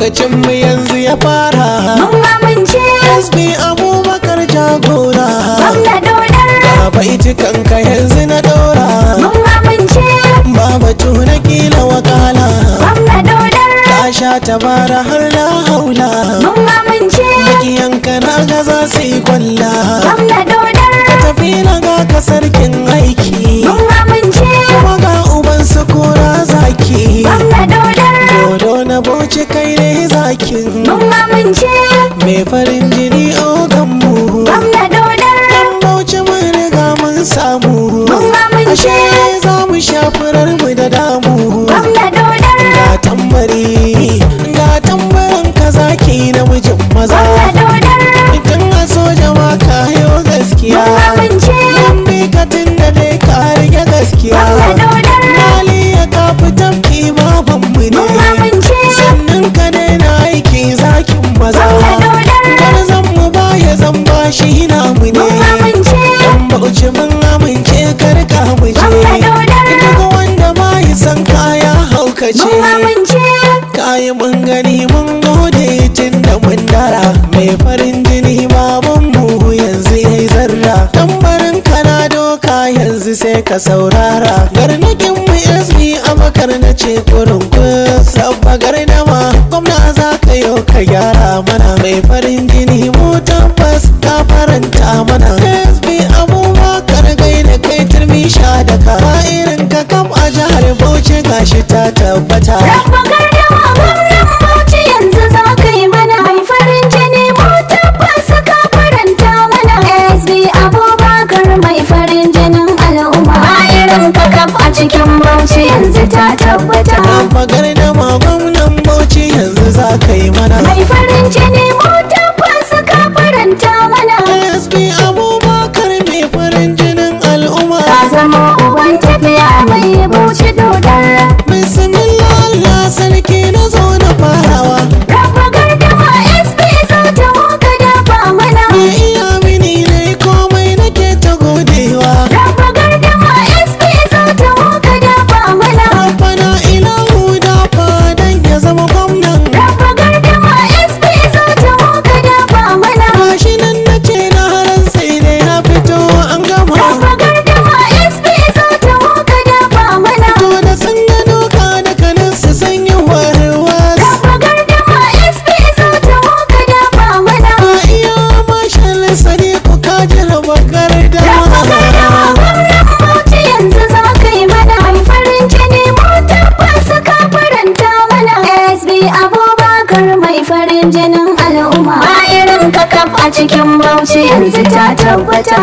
lokacin mu yanzu ya fara mun amince SB Abubakar jagora gwamna dodar Baba kanka yanzu na dora mun amince Baba tuna kila wakala gwamna dodar Ka sha tabara har la haula mun amince Makiyanka na ga za su yi kwalla gwamna dodar Ka tafi na ga ka sarkin aiki mun amince Kuma ga uban su kora zaki gwamna dodar Dodo na boci kai ne zakin mun amince Mai farin jini oganmu gwamna dodar Dan bauchi mun riga mun samu Mun amince. Ashe za mu sha furar mu da damu gwamna dodar Ga tambari Ga tambarin ka zaki namijin maza gwamna dodar Idan a soja ma kayo gaskiya mun amince Mun bi ka tun da dai ka rike gaskiya gwamna dodar Mali ya kafi tafki babanmu ne mun amince Sannan ka daina aiki zakin maza gwamna dodar Garzan mu baya zan bashi namu ne mun amince Dan bauchi mun amince karka mu je gwamna dodar Duk wanda bayi san kaya haukace mun amince Kayi mun gani mun gode tun da mun dara Mai farin jini baban mu yanzu yayi zarra Tambarin kana doka yanzu sai ka saurara Garnakin mu SB abakar na ce kurin kus Rabba garnama gwamna za ka yau ka gyara mana Mai farin jini mu tabbas ka faranta mana SB abubakar gai da kai turmi sha daka Ba irin ka kam a jihar Bauchi gashi ta tabbata Rabba gardama gwamnan Bauchi yanzu za ka yi mana mai farin jini mu tabbas ka faranta mana SB Abubakar mai farin jinin al'umma ba irin ka kaf a cikin Bauchi yanzu ta tabbata magar da gwamnan bauchi yanzu za ka yi mana mai farin jini mu tabbas ka faranta mana asb abubakar mai farin jinin al'umma ka zama uban tafiya mai Bauchi dodar bismillah allah sarki na zo na farawa Rabba gardama SB za ta waka dafa mana me iya mini ne komai nake ta godewa Rabba gardama SP za ta waka dafa mana Rabbana ilahu da fadan ya zama gwamnan Rabba gardama SP za ta waka dafa mana gashi nan na ce na haran sai ne ya fito an gama Rabba gardama SP za ta waka dafa mana to da sun ga doka da kanin su san yi warwas Rabba gardama SP za ta waka dafa mana Ka iya mashin sadiku ka ji bakar Rabba gardama dama gwamnan Bauchi yanzu za ka yi mana mai farin jini mu tabbas ka faranta mana SB Abubakar mai farin jinin al'umma ba irin ka kaf a cikin Bauchi yanzu ta tabbata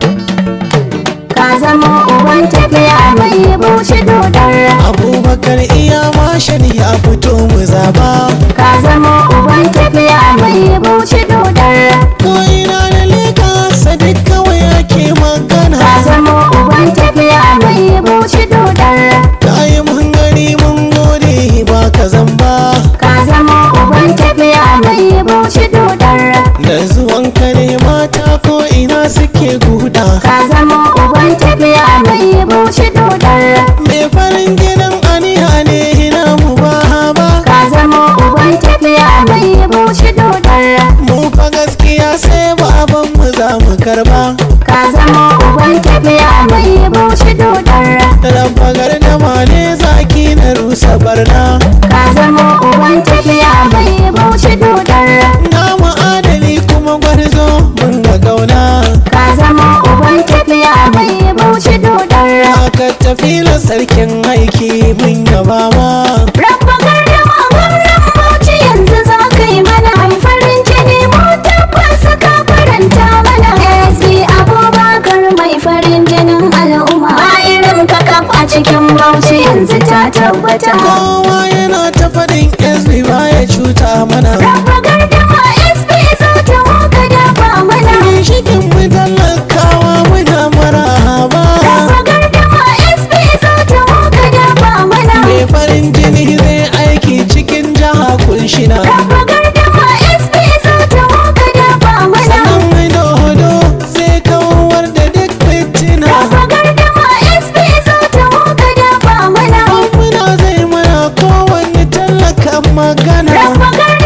ka zama uban tafiya mai Bauchi dodar abubakar iya mashin ya fito mu zaba ka zama uban tafiya mai Bauchi dodar ko ina da leka sadik kawai ake magana ka zama uban tafiya mai Bauchi dodar kayi mun gani mun gode ba ka zamba ka zama uban tafiya mai Bauchi dodar da zuwan ka ne mata ko ina suke guda ka zama uban tafiya mai Bauchi dodar mai farin gidan aniya ne ina mu ba ba ka zama uban tafiya mai Bauchi dodar mu fa gaskiya sai baban mu za mu karba ka zama uban tafiya mai Bauchi dodar rabba gardama ne zaki na rusa barna ka zama uban tafiya mai Bauchi dodar na ma'adali kuma gwarzo mun ga gauna ka zama uban tafiya mai Bauchi dodar aka tafi la sarkin aiki mun yaba ma Rabba gardama gwamnan Bauchi yanzu za ka yi mana mai farin jini mu tabbas ka faranta mana SB Abubakar mai farin jinin al'umma ba irin ka kaf a cikin Bauchi yanzu ta tabbata kowa yana ta faɗin sb baya cuta mana Rabba gardama SB za ta waka dafa mana ginshikin mu talakawa muna marhaba Rabba gardama SB za ta waka dafa mana mai farin jini zai aiki cikin jiha kunshina Rabba gardama SP za ta waka dafa mana sannan mai dodo zai kawar da duk fitina Rabba gardama SP za ta waka dafa mana muna zai mana kowanne talakan magana Rabba gardama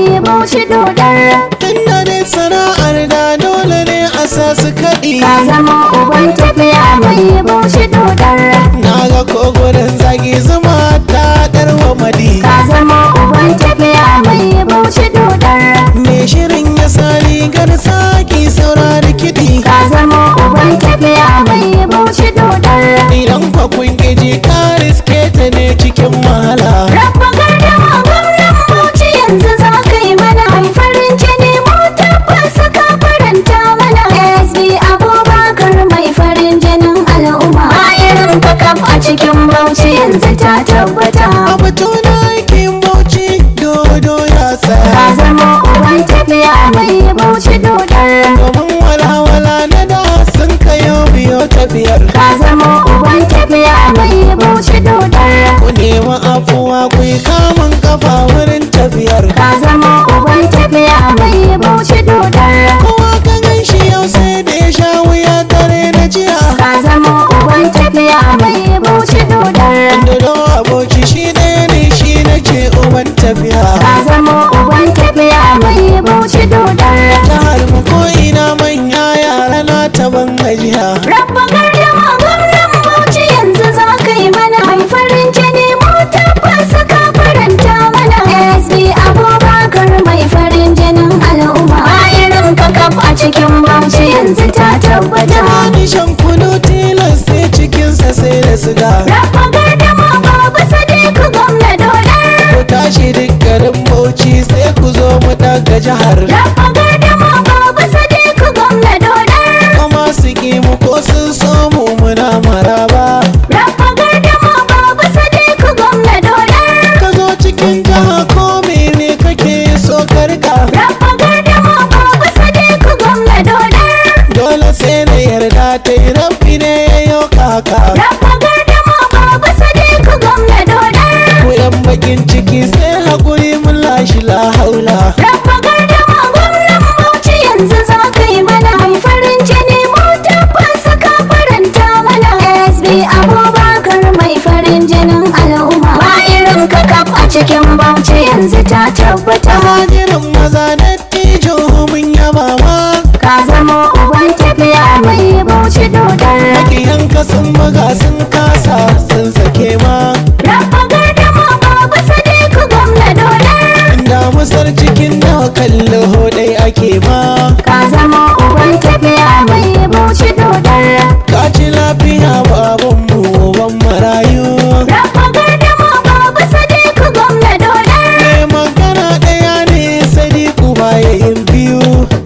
mai bauchi dodar Tunda dai sana'ar da dole ne a sa su kaɗi ka zama uban tafiya mai bauchi dodar Na ga kogunan zagi zuma ta ɗarwa madi ka zama uban tafiya mai bauchi dodar Me shirin ya sa rigar saki saurari kiɗi ka zama uban tafiya mai bauchi dodar Idan kwa kun ƙiji ka riske ta ne cikin wahala Rabba gardama gwamnan Bauchi yanzu za ka yi mana mai farin jini mu tabbas ka faranta mana SB Abubakar mai farin jinin al'umma a irin ka kaf a cikin Bauchi yanzu ta tabbata Abu tona aikin bauchi dodo ya ka tsaya zama uban tafiya mai Bauchi dodar Domin walawala na da sun kayo biyo tafiyar ka zama uban tafiya mai Bauchi dodar Ku nemi afuwa ku yi kamun kafa wurin tafiyar ka zama uban tafiya mai Bauchi dodar Kowa ka gan shi yau sai da ya sha wuya tare na jiya ka zama uban tafiya mai Bauchi dodar Dodo aboki shi ɗaya ne shi na ce uban tafiya ka zama uban tafiya mai Bauchi dodar Jihar mu ko ina manya yara na taban gajiya Rabba gardama gwamnan Bauchi yanzu za ka yi mana mai farin jini mu tabbas ka faranta mana SB Abubakar mai farin jinin al'umma a irin ka kaf a cikin Bauchi yanzu ta tabbata Wani shan kunu tilas sai cikinsa sai da siga Rabba gardama babu sadiq gwamna dodar Ku tashi duk garin Bauchi sai ku zo mu daga jihar Rabba gardama babu sadiq gwamna dodar Kama su ki mu ko sun so mu muna maraba Rabba gardama babu sadiq gwamna dodar Ka zo cikin jiha ko mene kake so ka rika Rabba gardama babu sadiq gwamna dodar Dole sai na yarda ta yi rafi ne ya yi kaka Rabba gardama babu sadiq gwamna dodar Ku yan bakin ciki sai hakuri mun lashi la haula Rabba gardama gwamnan Bauchi yanzu za ka yi mana mai farin jini mu tabbas ka faranta mana SB Abubakar mai farin jinin al'umma ba irin ka kaf a cikin Bauchi yanzu ta tabbata Hajirin maza na tijo mun yaba ma ka zama uban tafiya mai Bauchi dodar Makiyanka sun buga sun kasa sun sake ma Rabba gardama babu sadiq gwamna dodar Inda musar cikin nawa kallo hodai ake ma ka zama uban tafiya mai Bauchi dodar Ka ci lafiya baban mu ban marayu Rabba gardama babu sadiq gwamna dodar Mai magana ɗaya ne sadiku baya yin biyu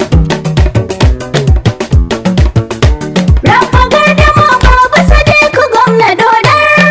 Rabba gardama babu sadiq gwamna dodar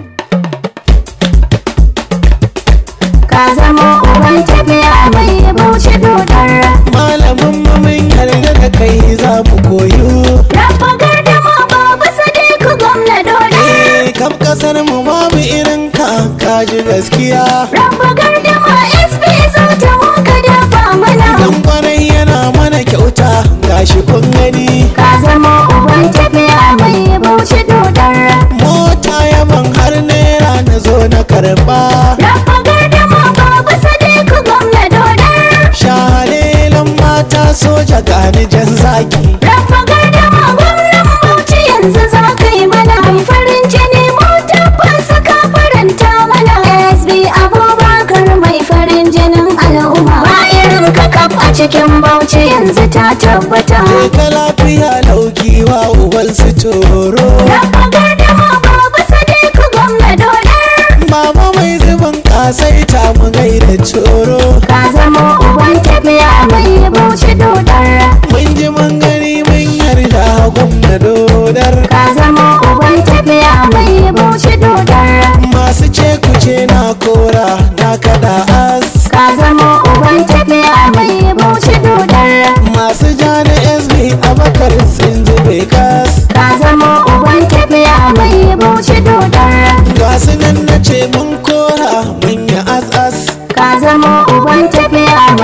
Ka zama uban tafiya mai Bauchi dodar Malamin mu mun yarda da kai za mu koyo Rabba gardama babu sadiq gwamna dodar Eh kaf kasar mu babu irin ka ka ji gaskiya Rabba gardama SP zauta muka dafa mana Dan kwarai yana mana kyauta gashi kun gani Ka zama uban tafiya mai Bauchi dodar Mota yaban har naira na zo na karba Rabba gardama babu sadiq gwamna dodar Shalelan mata soja gani jan zaki Rabba gardama gwamnan Bauchi yanzu za ka yi mana mai farin jini mu tabbas ka faranta mana SB Abubakar mai farin jinin al'umma ba irin ka kaf a cikin Bauchi yanzu ta tabbata Je ka lafiya laukiwa uban su toro Rabba gardama babu sadiq gwamna dodar Baba mai zuban kasaita mu gaida toro ka zama uban tafiya mai Bauchi dodar Mun ji mun gani mun yarda gwamna dodar ka zama uban tafiya mai Bauchi dodar Masu ce ku ce na kora na kada as ka zama uban tafiya mai Bauchi dodar Masu ja na SB abakar sun zube kas ka zama uban tafiya mai Bauchi dodar Ga su nan na ce mun kora mun yi as as ka zama uban tafiya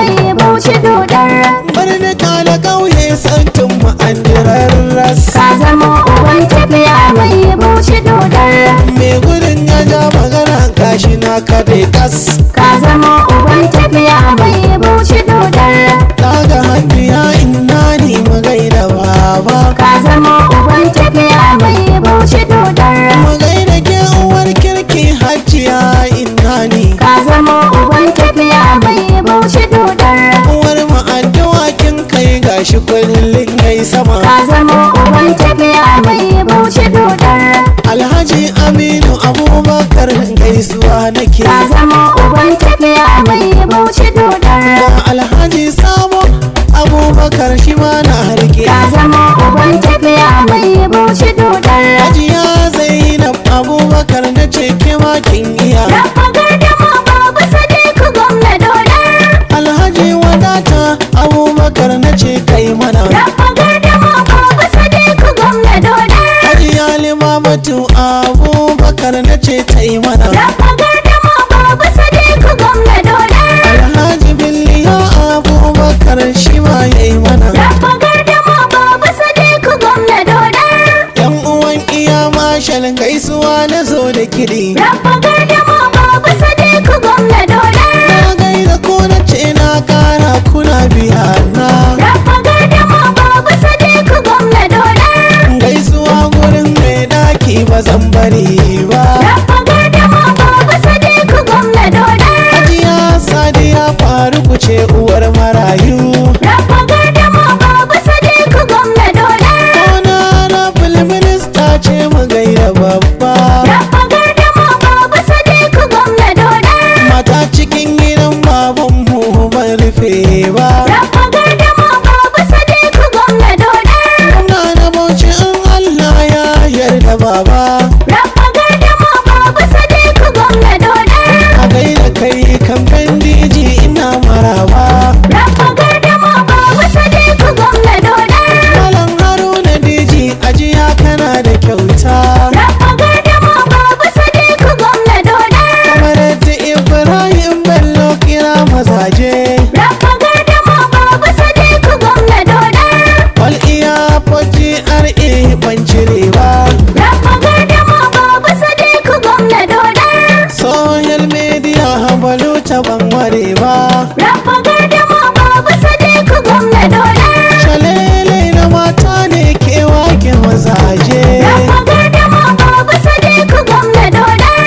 birnin yayi sama Ka zama uban tafiya mai bauchi dodar alhaji aminu abubakar gaisuwa nake Ka zama uban tafiya mai bauchi dodar ga alhaji sabo abubakar shi ma na harke Ka zama uban tafiya mai bauchi dodar hajiya zainab abubakar na ce ke ma kin iya Rabba gardama babu sadiku gwamna dodar alhaji wadata abubakar na ce kai mana Rabba gardama babu sadiku gwamna dodar hajiya limamatu abubakar na ce ta yi mana Rabba gardama babu sadiku gwamna dodar alhaji biliya abubakar shi ma ya yi mana Rabba gardama babu sadiku gwamna dodar yan uwan iya mashal gaisuwa na zo da kiɗi Rabba gardama babu sadiku gwamna dodar na gaida ko na ce na kara kuna biya na Rabba gardama babu sadiku gwamna dodar gaisuwa gurin mai daki ba zan bari ba Rabba gardama babu sadiku gwamna dodar hajiya sadiya faruku ce uwar marayu Rabba gardama babu sadiku gwamna dodar Kona na filminista ce mu gaida babba Rabba gardama babu sadiku gwamna dodar mata cikin gidan babanmu ban rufe ba Rabba gardama babu sadiku gwamna dodar Gwamna na bauchi in Allah ya yarda baba Rabba gardama babu sadiku gwamna dodar a gaida kai kamfen diji ina maraba Rabba gardama babu sadiku gwamna dodar Malam Haruna diji ajiya kana da kyauta Rabba gardama babu sadiku gwamna dodar kamar ta Ibrahim Bello kira mazaje Rabba gardama babu sadiku gwamna dodar Wal iya faji RA ban cire ba Rabba gardama babu sadiku gwamna dodar Social media habalu ta ban ware ba Rabba gardama babu sadiku gwamna dodar Shalele na mata ne ke wake mazaje Rabba gardama babu sadiku gwamna dodar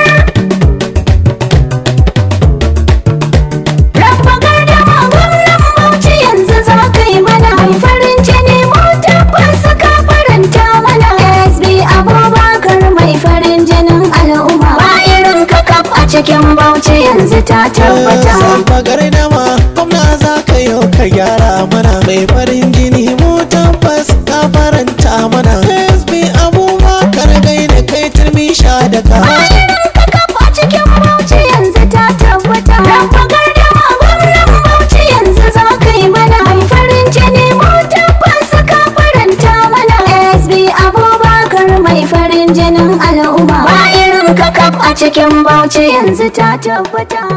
Rabba gardama gwamnan Bauchi yanzu za ka yi mana mai farin jini mu tabbas ka faranta mana SB Abubakar mai farin jinin al'umma ba irin ka kaf a cikin Bauchi yanzu ta tabbata Sabbagar dama gwamna za ka yau ka gyara mana mai farin jini mu tabbas ka faranta mana SB abubakar gai da kai turmi sha da ka Bayan ka kafa cikin Bauchi yanzu ta tabbata Rabba gardama gwamnan Bauchi yanzu za ka yi mana Mai farin jini mu tabbas ka faranta mana SB Abubakar mai farin jinin al'umma Ba irin ka kaf a cikin Bauchi yanzu ta tabbata